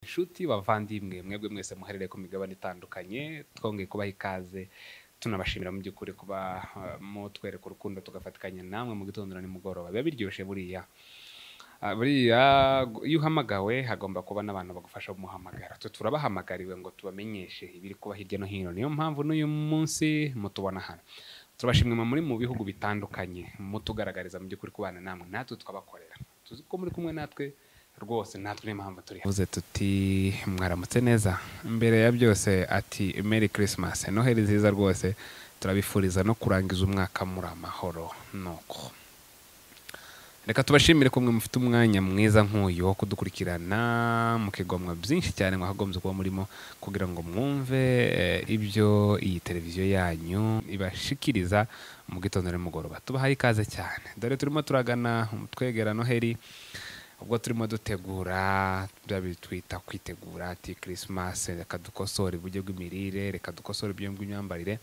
inshuti bavandimwe mwebwe mwese muherereye ku migabane itandukanye twongeye kubaha ikaze tunabashimira mu by'ukuri kuba uh, mutwereka urukundo tugafatikanya namwe mu gitondo na nimugoroba biba biryoshye buriya Ah, buriya iyo uhamagawe hagomba kuba n'abantu bagufasha kumuhamagara twe turabahamagariwe ngo tubamenyeshe ibiri kuba hirya no hino niyo mpamvu n'uyu munsi mutubona hano turabashimwe muri mu bihugu bitandukanye mutugaragariza mu by'ukuri kubana namwe natwe tukabakorera tuzi ko muri kumwe natwe rwose natwe niyo mpamvu turi tuvuze tuti mwaramutse neza mbere ya byose ati meri kirisimasi noheli nziza rwose turabifuriza no kurangiza umwaka muri amahoro nuko reka tubashimire ko mwe mufite umwanya mwiza nk'uyu wo kudukurikirana mukigomwa byinshi cyane mwagombye kuba murimo kugira ngo mwumve eh, ibyo iyi televiziyo yanyu ibashikiriza mu gitondo nimugoroba tubahaye ikaze cyane dore turimo turagana twegera noheli ubwo turimo dutegura bya bitwita kwitegura ati kirisimasi reka dukosore uburyo bw'imirire reka dukosore uburyo bw'imyambarire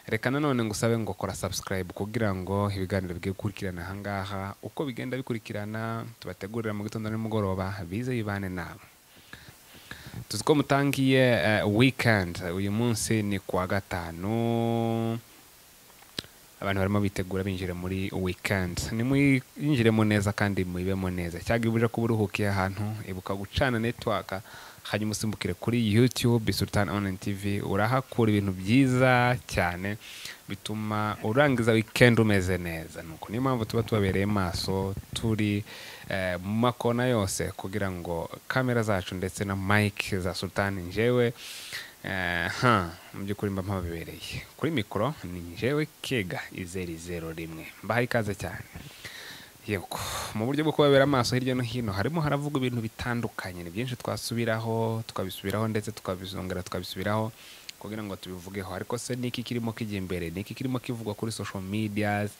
reka nanone ngusabe ngo kora subscribe kugira ngo ibiganiro bigiye gukurikirana ahangaha uko bigenda bikurikirana tubategurira mu gitondo nimugoroba bize bibane nawe tuzi ko mutangiye eh, weekend uyu munsi ni kuwa gatanu abantu barimo bitegura binjira muri weekend nimwinjiremo neza kandi mubibemo neza cyangwa ibuje kuba uruhukiye ahantu ibuka gucana network hanyuma usimbukire kuri youtube sultan online tv urahakura ibintu byiza cyane bituma urangiza weekend umeze neza nuko niyo mpamvu tuba tubabereye maso turi eh, mu makona yose kugira ngo kamera zacu ndetse na mike za sultan njyewe Eh, ha, mu by'ukuri mba mpababereye kuri mikoro ni njyewe kega izeri zero rimwe mbahaye ikaze cyane yego mu buryo bwo kubabera amaso hirya no hino harimo haravugwa ibintu bitandukanye ni byinshi twasubiraho tukabisubiraho ndetse tukabizongera tukabisubiraho kugira ngo tubivugeho ariko se niki kirimo kijya imbere niki kirimo kivugwa kuri social medias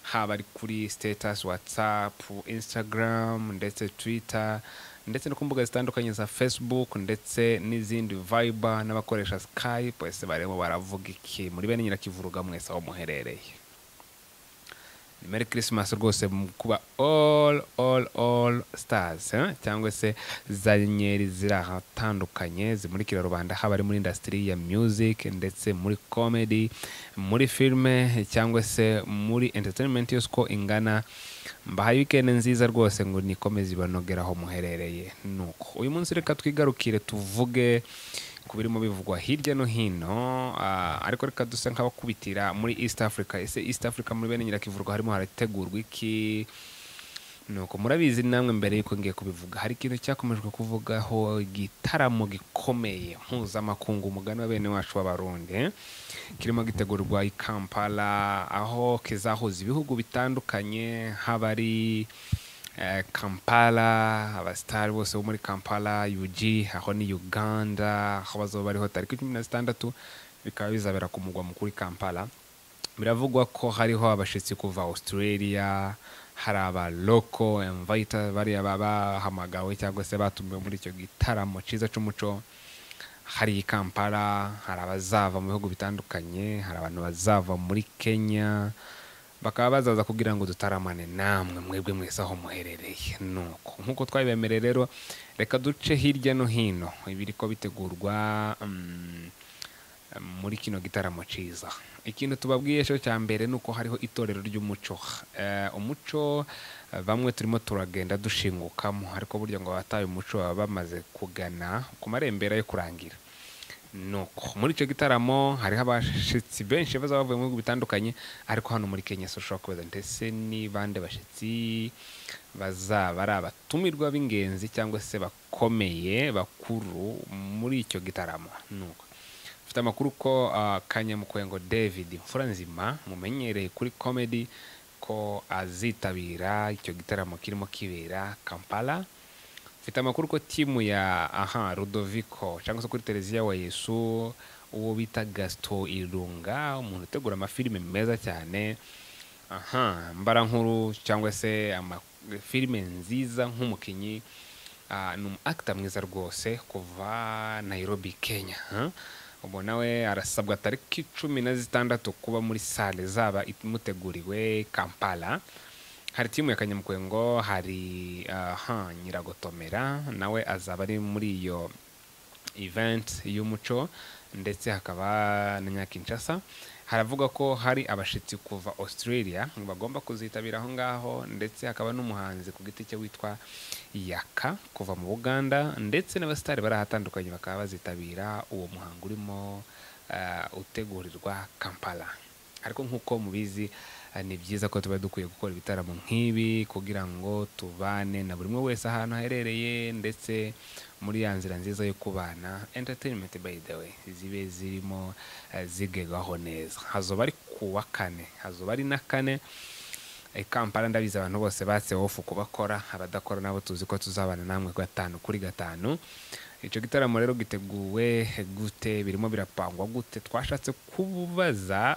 haba ari kuri status whatsapp instagram ndetse twitter ndetse no ku mbuga zitandukanye za facebook ndetse n'izindi viber n'abakoresha skype ese barimo baravuga iki muri bene nyirakivuruga mwese aho muherereye ni Merry Christmas rwose mu kuba all all all stars eh? cyangwa se za nyenyeri ziri ahatandukanye zimurikira rubanda haba ari muri industry ya music ndetse muri comedy muri filme cyangwa se muri entertainment yose uko ingana mbahaye weekend nziza rwose ngo nikomeze ibanogere aho muherereye nuko uyu munsi reka twigarukire tuvuge ku birimo bivugwa hirya no hino ah, ariko reka dusa nk'abakubitira muri east africa ese east africa muri bene nyirakivurwa harimo harategurwa iki nuko murabizi namwe mbere y'uko ngiye kubivuga hari ikintu cyakomejwe kuvugaho igitaramo gikomeye mpuzamakungu umugani wa bene wacu w'abarundi eh? kirimo gitegurwa i kampala aho kizahuza ibihugu bitandukanye haba ari eh, kampala abasitari bose bo muri kampala ug aho ni uganda aho bazoba bariho tariki cumi na zitandatu bikaba bizabera ku mugwa mukuru i kampala biravugwa ko hariho abashyitsi kuva australia hari abaloko invita bariya baba bahamagawe cyangwa se batumiwe muri icyo gitaramo cyiza cy'umuco hari i kampala hari abazava mu bihugu bitandukanye hari abantu bazava muri kenya bakaba bazaza kugira ngo dutaramane namwe mwebwe mwese aho muherereye nuko nk'uko twabibemereye rero reka duce hirya no hino ibiri ko bitegurwa mm, muri kino gitaramo cyiza ikintu tubabwiye cyo cya mbere ni uko hariho itorero ry'umuco Eh, umuco eh, bamwe turimo turagenda dushingukamo ariko burya ngo abataye umuco baba bamaze kugana ku marembera yo kurangira nuko muri icyo gitaramo hariho abashyitsi benshi bazaba bavuye mu bihugu bitandukanye ariko hano muri kenya social kubaza ndetse ni bande bashyitsi bazaba ari abatumirwa b'ingenzi cyangwa se bakomeye bakuru muri icyo gitaramo nuko mfite amakuru ko ah, kanyamukwengo david imfura nzima mumenyereye kuri comedy ko azitabira icyo gitaramo kirimo kibera kampala mfite amakuru ko timu ya aha rudovico cyangwa se kuri televiziyo wa yesu uwo bita gasito irunga umuntu utegura amafilime meza cyane aha mbarankuru cyangwa se amafilime nziza nk'umukinnyi ah, ni umu akita mwiza rwose kuva nairobi kenya ah. ubu nawe arasabwa tariki cumi na zitandatu kuba muri sale zaba imuteguriwe kampala hari timu ya kanyamukwengo hari aha nyiragotomera nawe azaba ari muri iyo event y'umuco ndetse hakaba na nyakinshasa haravuga ko hari abashitsi kuva australia bagomba kuzitabira aho ngaho ndetse hakaba n'umuhanzi ku giti cye witwa yaka kuva mu buganda ndetse n'abasitari barahatandukanye bakaba bazitabira uwo muhango urimo ah, utegurirwa kampala ariko nk'uko mubizi ah, ni byiza ko tuba dukwiye gukora ibitaramo nk'ibi kugira ngo tubane na buri umwe wese ahantu aherereye ndetse muri ya nzira nziza yo kubana entertainment by the way zibe zirimo eh, zigerwaho neza hazoba ari ku wa kane hazoba ari na kane i kampala ndabizi abantu bose batse wofu kubakora abadakora nabo tuzi ko tuzabana namwe gatanu kuri gatanu icyo gitaramo rero giteguwe gute birimo birapangwa gute twashatse kubaza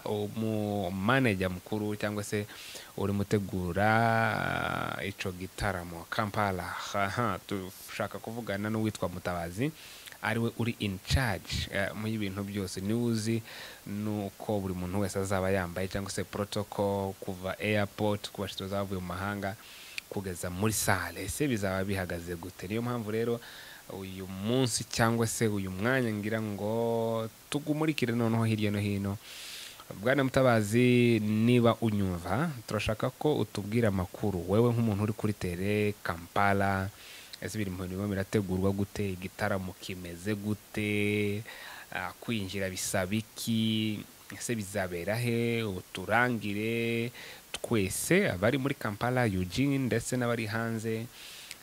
umumaneja mukuru cyangwa se uri mutegura ah, ico gitaramo kampala aha, dushaka kuvugana n'uwitwa mutabazi ariwe uri in charge eh, mu y'ibintu byose niwe uzi nuko buri muntu wese azaba yambaye cyangwa se protocol kuva airport ku bashyitsi bavuye mu mahanga kugeza muri sale ese bizaba bihagaze gute niyo mpamvu rero uyu munsi cyangwa se uyu mwanya ngira ngo tugumurikire noneho hirya no hino bwana mutabazi niba unyumva turashaka ko utubwira amakuru wewe nk'umuntu uri kuri tere kampala ese ibintu birimo birategurwa gute igitaramo kimeze gute Ah, kwinjira bisaba iki ese bizabera he uturangire twese abari muri kampala eugene ndetse n'abari hanze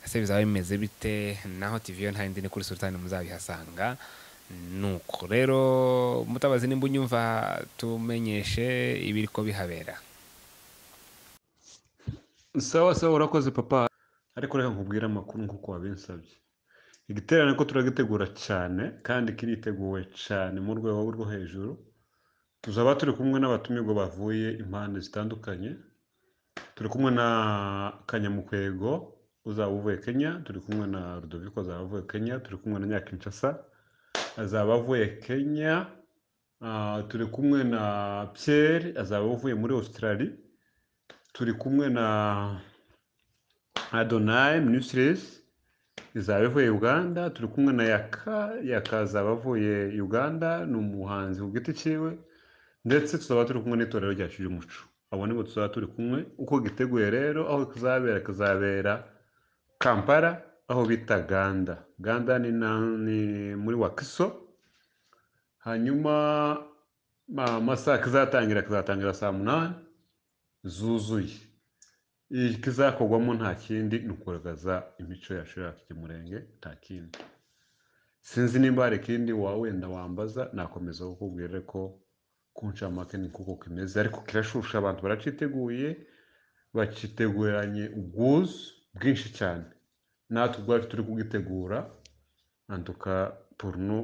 ese bizaba bimeze bite naho tv yo ntayindi ni kuri sultani muzabihasanga nuko rero mutabazi nimba unyumva tumenyeshe ibiri ko bihabera sawa sawa urakoze papa ariko reka nkubwire amakuru nk'uko wabinsabye igiterane ko turagitegura cyane kandi kiriteguwe cyane mu rwego rwo hejuru tuzaba turi kumwe n'abatumirwa bavuye impande zitandukanye turi kumwe na kanyamukwego uzaba uvuye kenya turi kumwe na rudoviko azaba avuye kenya turi kumwe na nyakinshasa azaba avuye kenya Ah, turi kumwe na pierre azaba avuye muri australie turi kumwe na Adonai Ministries izaba ivuye Uganda turi kumwe na Yaka Yaka azaba avuye Uganda ni umuhanzi ku giti cyiwe ndetse tuzaba turi kumwe n'itorero rya Cyumuco abo nibo tuzaba turi kumwe uko giteguye rero aho kizabera kizabera Kampala aho bita Ganda Ganda ni, na, ni muri Wakiso hanyuma ma- amasaha kizatangira kizatangira saa munani zuzuye ikizakorwamo nta kindi ni ukugaragaza imico yacu yacu y'umurenge nta kindi sinzi nimba hari ikindi wa wenda wambaza nakomeza kukubwira ko ku ncamake ni kuko kimeze ariko kirashusha abantu baraciteguye bakiteguranye ubwuzu bwinshi cyane natwe ubwacu turi kugitegura antuka porno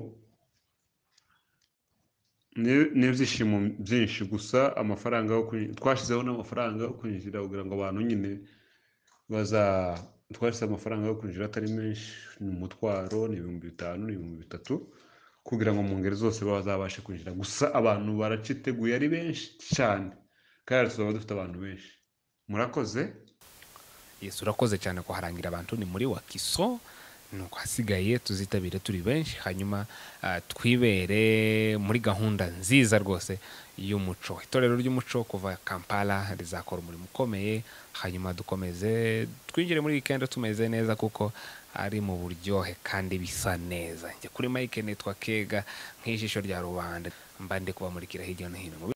ni ni ibyishimo byinshi gusa amafaranga yo kwinjira twashyizeho n'amafaranga yo kwinjira kugira ngo abantu nyine baza twashyize amafaranga yo kwinjira atari menshi ni umutwaro ni ibihumbi bitanu ni ibihumbi bitatu kugira ngo mu ngeri zose bazabashe kwinjira gusa abantu baraciteguye ari benshi cyane kandi tuzaba dufite abantu benshi murakoze yesu urakoze cyane kuharangira abantu ni muri wakiso nuko hasigaye tuzitabire turi benshi hanyuma ah, twibere muri gahunda nziza rwose y'umuco itorero ry'umuco kuva kampala rizakora umurimo ukomeye hanyuma dukomeze twinjire muri wikendi tumeze neza kuko ari mu buryohe kandi bisa neza njye kuri mike nitwa kega nk'ijisho rya rubanda mba ndi kubamurikira hirya no hino mu